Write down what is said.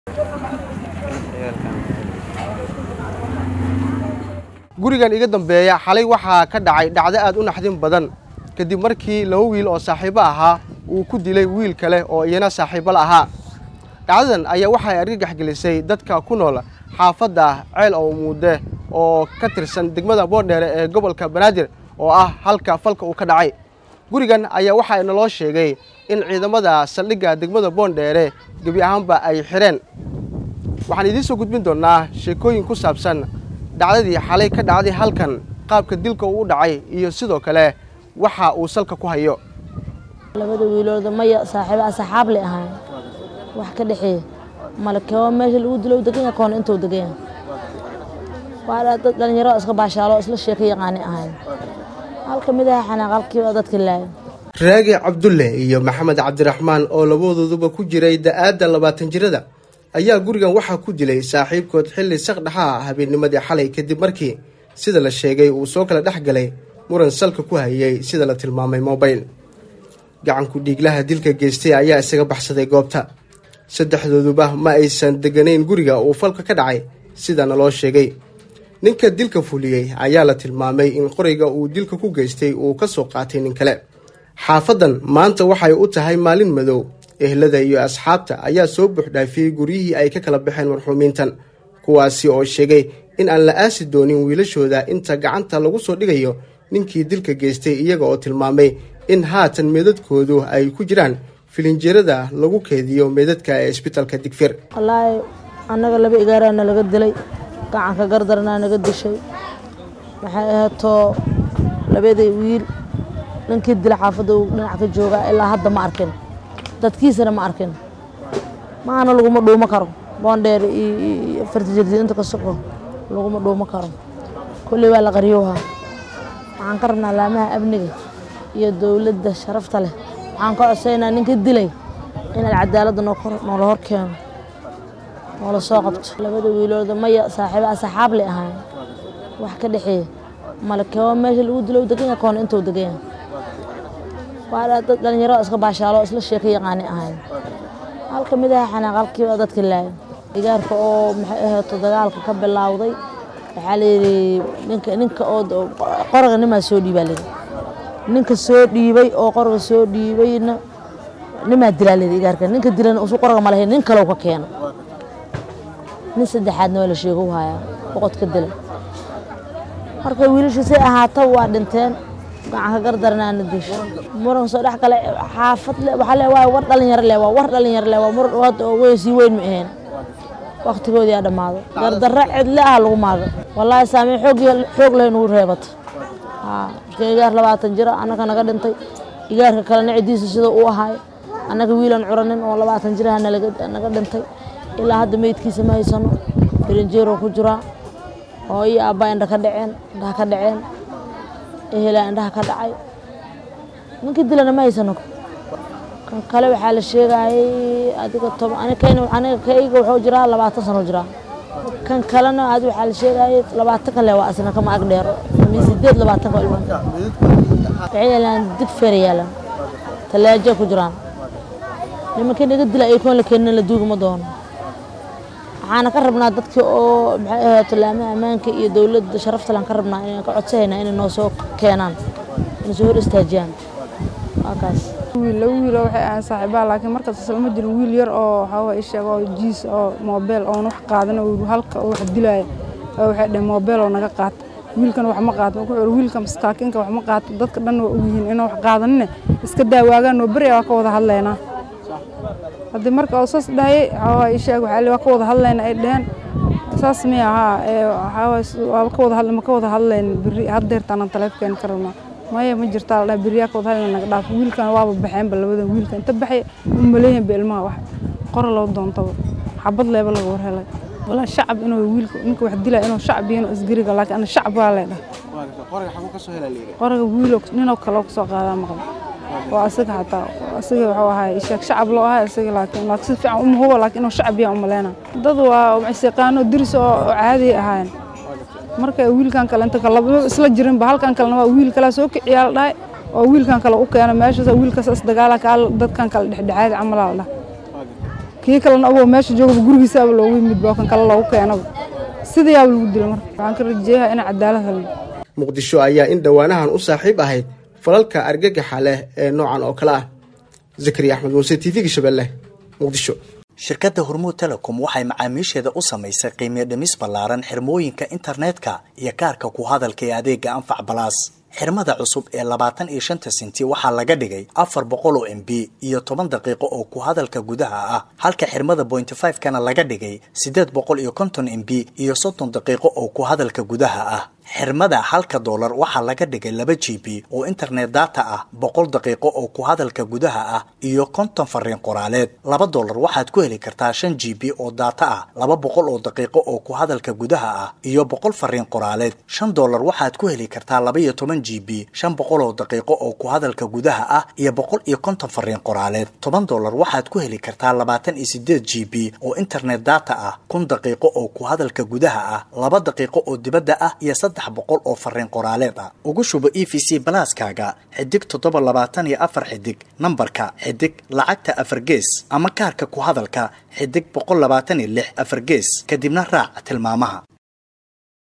gurigan iga dambeeya xalay waxaa ka dhacay dhacdo aad u naxdin badan kadib markii laba wiil oo saaxiibo ahaa uu ku dilay wiil kale oo iyana saaxiibo la ahaa dhacdadan ayaa waxay argagax gelisay dadka ku nool xaafadda ceel oo muude oo ka tirsan degmada boondheere ee gobolka banaadir oo ah halka falka uu ka dhacay gurigan ayaa waxaa naloo sheegay in ciidamada saldhigga degmada boondheere gebi ahaanba ay xidheen waxaan idiin soo gudbin doonnaa sheekooyin ku saabsan dhacdadii xalay ka dhacday halkan qaabka dilka uu u dhacay iyo sidoo kale waxa uu salka ku hayo labada wiilooda maya saaxiibo asxaab le ahayn wax ka dhexeeya malakeo meesha lagu dilo degan yahay koona intuu degan yahay waa dad dhalinyaro iska baashaalo isla sheeko yaqaani ahayn halka mid aha xanaaq halkiiba dadka laaya raagi cabdulle iyo maxamed cabdiraxmaan oo labadooduba ku jiray da-aadda labaatan jirada ayaa gurigan waxaa ku dilay saaxiibkood xilli saqdhaxaa habeennimadii xalay kadib markii sida la sheegay uu soo kala dhex galay muran salka ku hayay sida la tilmaamay mobayl gacanku dhiiglaha dilka geystay ayaa isaga baxsaday goobta saddexdooduba ma aysan deganayn guriga uu falka ka dhacay sidana loo sheegay ninka dilka fuliyey ayaa la tilmaamay in qoriga uu dilka ku geystay uu ka soo qaatay nin kale xaafadan maanta waxay u tahay maalin madow ehlada iyo asxaabta ayaa soo buuxdhaafiyey guryihii ay ka kala baxeen marxuumiintan kuwaasi oo sheegay in aan la aasi doonin wiilashooda inta gacanta lagu soo dhigayo ninkii dilka geystay iyaga oo tilmaamay in haatan meedadkoodu ay ku jiraan filinjeerada lagu keediyo meedadka ee isbitalka digfir wallaahi annaga laba igaaraana laga dilay gacanka gardarnaa naga dishay waxay ahaatoo labadii wiil ninkii dila xaafadda uu dhinac ka joogaa ilaa hadda ma arkin dadkiisana ma arkin maana laguma dhuumo karo boondheer iyo fartijirdiinta ka soco laguma dhuumo karo kolley waa la qaryowhaa waxaan ka rabnaa laamaha amniga iyo dowladda sharafta leh waxaan ka codsaynaa ninka dilay inaad cadaaladda noola hor keeno noola soo qabto labada wiilooda maya saaxiibo asxaab le ahayn wax ka dhexeeya malakeo meesha lagu dilo degan yahay koona intuu degan yahay waa dad dhalinyaro iska baashaalo isla sheeko yaqaani ahayn halka mid aha xanaaq halkiiba dadka laaya igaarka oo maxay ahaato dagaalka ka bilowday waxaa layidhi ninka ninka oo qoraga nimaa soo dhiibaa layidhi ninka soo dhiibay oo qoraga soo dhiibayna nimaa dilaa layidhi igaarka ninka dilana usu qoraga ma lahayn nin kalow ka keena nin saddexaadna waa la sheego u hayaa boqod ka dila marka wiilashu say ahaata waa dhinteen gacanka gardarnaana disho muran soo dhex gale xaafad le waxaa le waa war dhalinyaro le waa war dhalinyaro le waa muran hadda oo weyn sii weyn ma ahayn waktigoodii aa dhammaaday gardarro cidle ah lagu maaga wallaahi saameyn xoog xoog leh nugu reebato marka igaar labaatan jira annaga naga dhintay igaarka kalena ciddiisa sida uu ahaay annaga wiilan curanin oo labaatan jiraha naga dhintay ilaa hadda meydkiisa ma haysano firinjeero ku jiraa oo iyo aabbaa indha ka dhaceen indhaha ka dhaceen ehelaa indhaha ka dhacay ninkii dilana ma haysano kan kale waxaa la sheegayay adiga toban aniga kayga wuxuu jiraa labaatan sano jiraa kan kalena adi waxaa la sheegayay labaatan kale waa asna kama ag dheero min sideed labaatan ka ilmo waxay yaalaan dig feer yaalaan talaajo ku jiraan nimankii naga dila ay koon la keenina la duuguma doono waxaana ka rabnaa dadkii oo maxay ahaato laamaha ammaanka iyo dowladda sharaftalan ka rabnaa inaan ka codsanayna inay noo soo keenaan inay soo hor istaajiyaan waa kaas wiil laba wiil oo waxay ahayn saaxiibaha laakiin markaas isla ma jirin wiil yar oo waxaa isheeg oo jiis oo moobeel oon wax qaadan oo halka oo wax dilaya oo waxay dhaheen moobeel oo naga qaata wiilkan wax ma qaato wuxuu yidhi wiilka maskaakinka wax ma qaato dadka dhan waa ogyihiin inaan wax qaadanine iska daawaagaan oo beri waa ka wada hadlaynaa haddii marka oo saas dhahayay waxaa isheeg waxaa waa ka wada hadlayna ay dhaheen saas miya haa waxaa waa ka wada hadla ma ka wada hadlayn beri haddeertaan aan taleefkeen ka rabnaa maya ma jirtaa la dhaha beriyaa ka wada hadlayna naga dhaaf wiilkan waaba baxeenba labadan wiilka inta baxay u maleeyahin ba ilmaha wax qora loo doontaba xabad leeba laga war helay walaa shacab inuu wiilka ninka wax dilaya inuu shacab yahin isgariga laakiin ana shacab waa leedhaha qoraga wiilo ninoo kaloo kasoo qaadaa maqla waa asaga xataa asaga wuxuu ahaa sheeg shacab loo ahaa asaga laakiin laakiin si fiican uma hubo laakiin inuu shacab yahay umaleyna dad waa maciseqaano diris oo caadi ahaayeen marka wiilkan kale inta kale laba isla jirinba halkan kalena waa wiil kale soo kiciyaa la dhahay oo wiilkan kale u keena meeshaas wiilkaas isdagaala kaa dadkan kale dhexdhexaadi camalaa la dhahay kii kalena agoo meesha joogaba gurigiisaaba loogu yimid baa kan kale loogu keenaba sidayaaba lagu dila marka waxaan ka rajeeyaa ina cadaalad helno muqdisho ayaa in dhowaanahan u saaxiib ahayd falalka argagaxa leh ee noocan oo kale ah zakariya axmed muuse t v-ga shabeelle muqdisho shirkadda hormuud telecom waxay macaamiisheeda u samaysay qiimiyo dhimis ballaaran xirmooyinka internetka iyo kaarka ku hadalka ee adeega anfac balaas xirmada cusub ee labaatan iyo shanta sinti waxaa laga dhigay afar boqol oo m b iyo toban daqiiqo oo ku hadalka gudaha ah halka xirmada bointy five kana laga dhigay siddeed boqol iyo konton m b iyo soddon daqiiqo oo ku hadalka gudaha ah xirmada halka doolar waxaa laga dhigay laba g b oo internet data ah boqol daqiiqo oo ku hadalka gudaha ah iyo konton fariin qoraaleed laba doolar waxaad ku heli kartaa shan g b oo data ah laba boqol oo daqiiqo oo ku hadalka gudaha ah iyo boqol fariin qoraaleed shan doolar waxaad ku heli kartaa laba iyo toban g b shan boqol oo daqiiqo oo ku hadalka gudaha ah iyo boqol iyo konton fariin qoraaleed toban doolar waxaad ku heli kartaa labaatan iyo sideed g b oo internet data ah kun daqiiqo oo ku hadalka gudaha ah laba daqiiqo oo dibadda ah iyo saddex boqol oo fariin qoraaleed ah ugu shubo e v c balaaskaaga xidig toddoba labaatan iyo afar xidig nambarka xidig lacagta afar gees ama kaarka ku hadalka xidig boqol labaatan iyo lix afar gees kadibna raac tilmaamaha